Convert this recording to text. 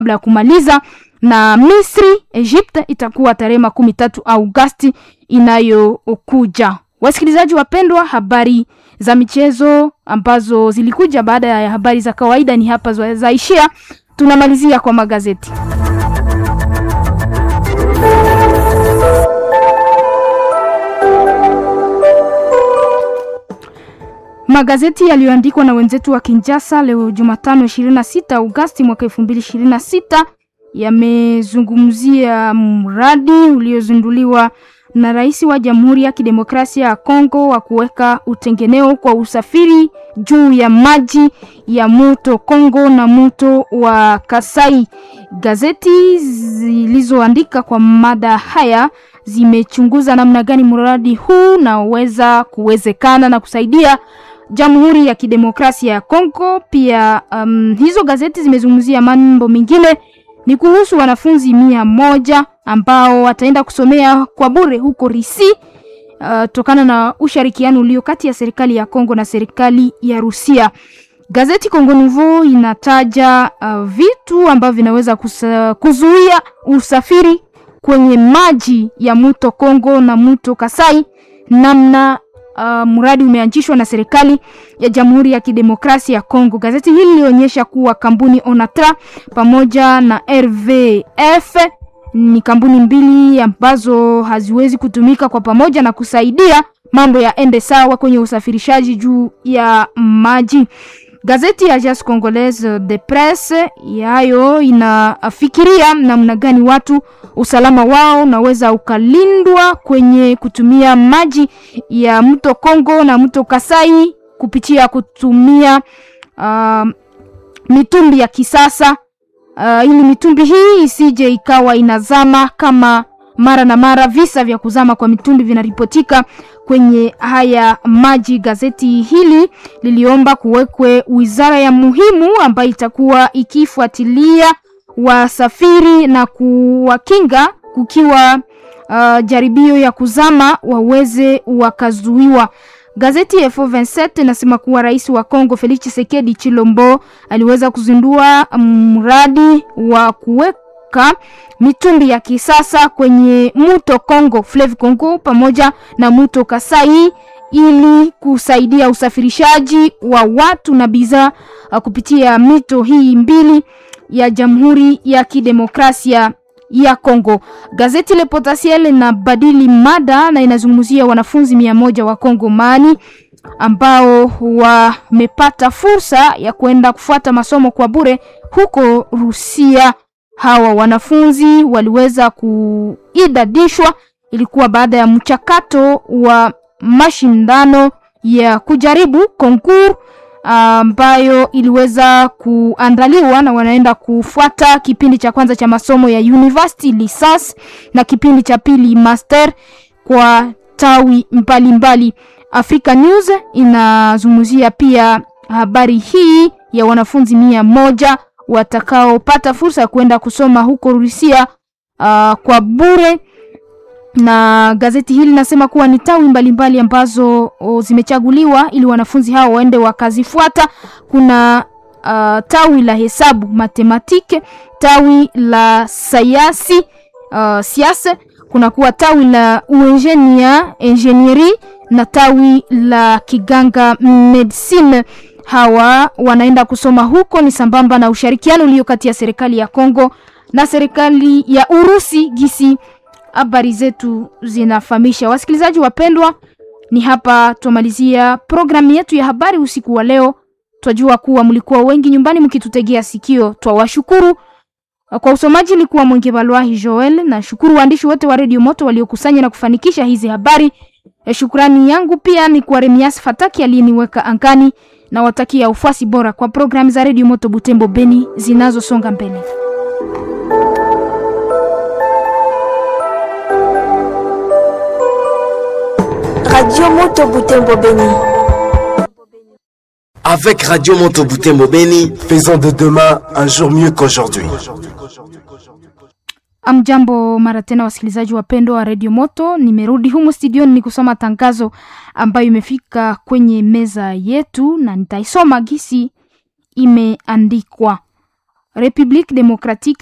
kabla ya kumaliza na Misri Egypt itakuwa tarehe makumi tatu Agosti inayokuja. Wasikilizaji wapendwa, habari za michezo ambazo zilikuja baada ya habari za kawaida ni hapa zaishia. Tunamalizia kwa magazeti. Magazeti yaliyoandikwa na wenzetu wa Kinshasa leo Jumatano 26 Agosti mwaka 2026 yamezungumzia mradi uliozinduliwa na rais wa Jamhuri ya Kidemokrasia ya Kongo wa kuweka utengeneo kwa usafiri juu ya maji ya mto Kongo na mto wa Kasai. Gazeti zilizoandika kwa mada haya zimechunguza namna gani mradi huu naweza kuwezekana na kusaidia Jamhuri ya Kidemokrasia ya Kongo. Pia um, hizo gazeti zimezungumzia mambo mengine ni kuhusu wanafunzi mia moja ambao wataenda kusomea kwa bure huko Risi uh, tokana na ushirikiano ulio kati ya serikali ya Kongo na serikali ya Rusia. Gazeti Kongo Nouveau inataja uh, vitu ambavyo vinaweza kuzuia usafiri kwenye maji ya mto Kongo na mto Kasai, namna Uh, mradi umeanzishwa na serikali ya Jamhuri ya Kidemokrasia ya Kongo. Gazeti hili lilionyesha kuwa kampuni Onatra pamoja na RVF ni kampuni mbili ambazo haziwezi kutumika kwa pamoja na kusaidia mambo ya ende sawa kwenye usafirishaji juu ya maji. Gazeti ya Agence Congolaise de Presse yayo inafikiria namna gani watu usalama wao unaweza ukalindwa kwenye kutumia maji ya mto Kongo na mto Kasai kupitia kutumia uh, mitumbi ya kisasa uh, ili mitumbi hii isije ikawa inazama kama mara na mara visa vya kuzama kwa mitumbi vinaripotika kwenye haya maji. Gazeti hili liliomba kuwekwe wizara ya muhimu ambayo itakuwa ikifuatilia wasafiri na kuwakinga kukiwa uh, jaribio ya kuzama waweze wakazuiwa. Gazeti ya F27 inasema kuwa rais wa Kongo Felix Tshisekedi Chilombo aliweza kuzindua mradi wa kuweka mitumbi ya kisasa kwenye mto Kongo, Fleuve Congo pamoja na mto Kasai ili kusaidia usafirishaji wa watu na bidhaa kupitia mito hii mbili ya Jamhuri ya Kidemokrasia ya Kongo. Gazeti Le Potentiel inabadili mada na inazungumzia wanafunzi mia moja wa Kongo mani ambao wamepata fursa ya kwenda kufuata masomo kwa bure huko Rusia. Hawa wanafunzi waliweza kuidadishwa, ilikuwa baada ya mchakato wa mashindano ya kujaribu konkur ambayo uh, iliweza kuandaliwa na wanaenda kufuata kipindi cha kwanza cha masomo ya university licence na kipindi cha pili master kwa tawi mbalimbali mbali. Africa News inazungumzia pia habari hii ya wanafunzi mia moja watakaopata fursa ya kwenda kusoma huko Rusia uh, kwa bure na gazeti hili linasema kuwa ni tawi mbalimbali mbali ambazo o, zimechaguliwa ili wanafunzi hao waende wakazifuata. Kuna uh, tawi la hesabu matematike, tawi la sayansi uh, siasa, kuna kuwa tawi la uengineer engineering na tawi la kiganga medicine. Hawa wanaenda kusoma huko, ni sambamba na ushirikiano ulio kati ya serikali ya Kongo na serikali ya Urusi gisi habari zetu zinafahamisha. Wasikilizaji wapendwa, ni hapa tumalizia programu yetu ya habari usiku wa leo. Twajua kuwa mlikuwa wengi nyumbani mkitutegea sikio, twawashukuru. Kwa usomaji ilikuwa Mwenge Balwahi Joel, na shukuru waandishi wote wa Radio Moto waliokusanya na kufanikisha hizi habari. E, shukrani yangu pia ni kwa Remias Fataki aliyeniweka angani, na watakia ufuasi bora kwa programu za Radio Moto Butembo Beni zinazosonga mbele. Radio Moto Butembo Beni. Avec Radio Moto Butembo Beni, faisons de demain un jour mieux qu'aujourd'hui. Amjambo mara tena, wasikilizaji wapendwa wa Radio Moto, nimerudi humu studioni ni kusoma tangazo ambayo imefika kwenye meza yetu na nitaisoma gisi imeandikwa. République démocratique